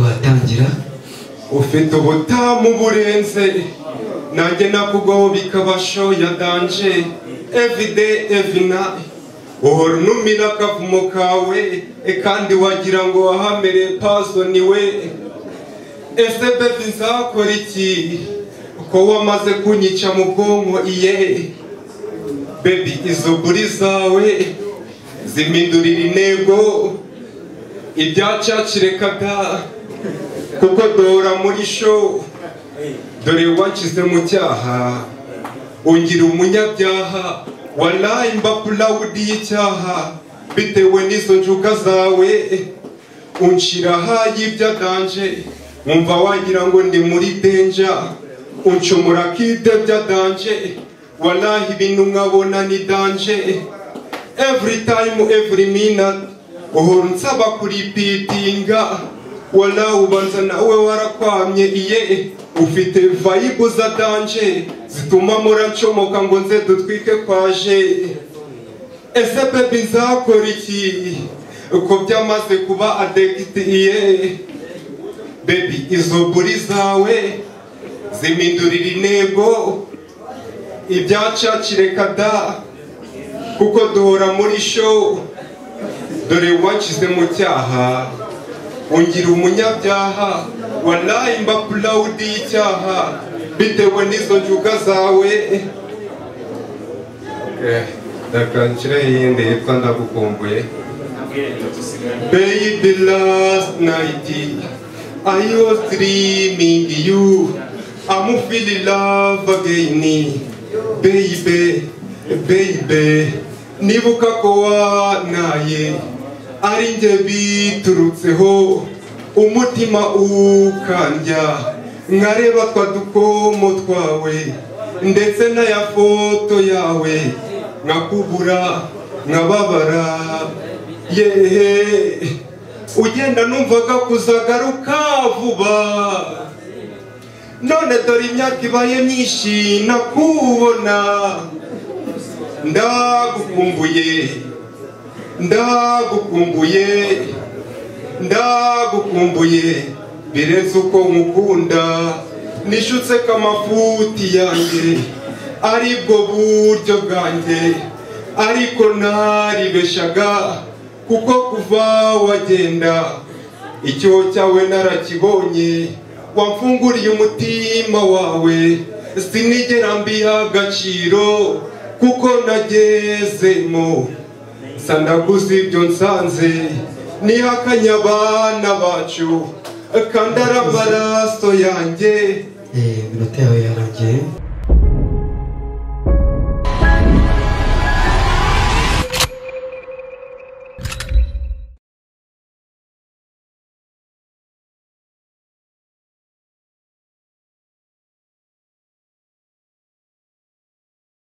agira ufite ubutamu burenze nanjye nakugoho bikabasho ya danje evide evina uhora unumira akavumo kawe e kandi wagira ngo wahamere pazo niwe ese bebi nzakora iki ko wamaze kunyica mu bwonko iye bebi izo guri zawe zimindurira intego ibyacacirekada kuko dora muri show dore wanshyize mu cyaha ungira umunyabyaha waraye imbapulawudi y'icyaha bitewe n'izo njuga zawe unshyira ahayibyadanje wumva wagira ngo ndi muri denja uncumura kide byadanje waraye ibintu nkabona ni danje every time every minute uhora unsaba kuripitinga wala ubanza nawe warakwamye iye ufite vayibu za danje zituma muracomoka ngo nze dutwike kwaje ese bebi nzakora iki ko byamaze kuba adegiti iye bebi izo buri zawe zimindurira intego ibyacacireka da kuko duhora muri show dore wakize mu cyaha ungira umunyabyaha waraye imbapulawudi y'icyaha bitewe n'izo njuga zawe ndakangiraho iyindi yitwa ndagukumbuye baby last night i was dreaming you i'm feeling love again baby baby nibuka ko wanaye ari njye biturutseho umutima ukandya nkareba twa dukomo twawe ndetse n'aya foto yawe nkakubura nkababara yehe ugenda numvaga kuzagaruka vuba none dore imyaka ibaye myinshi nakubona ndagukumbuye ndagukumbuye ndagukumbuye birenze uko nkukunda nishutse ko amafuti yanjye aribwo buryo bwanjye ariko ntaribeshaga kuko kuva wagenda icyoho cyawe narakibonye wamfunguriye umutima wawe sinigera mbiha agaciro kuko nagezemo sanaguze ibyo nsanze nihakanye abana bacu kandi ari amaraso yanjye iminota yawe yarangiye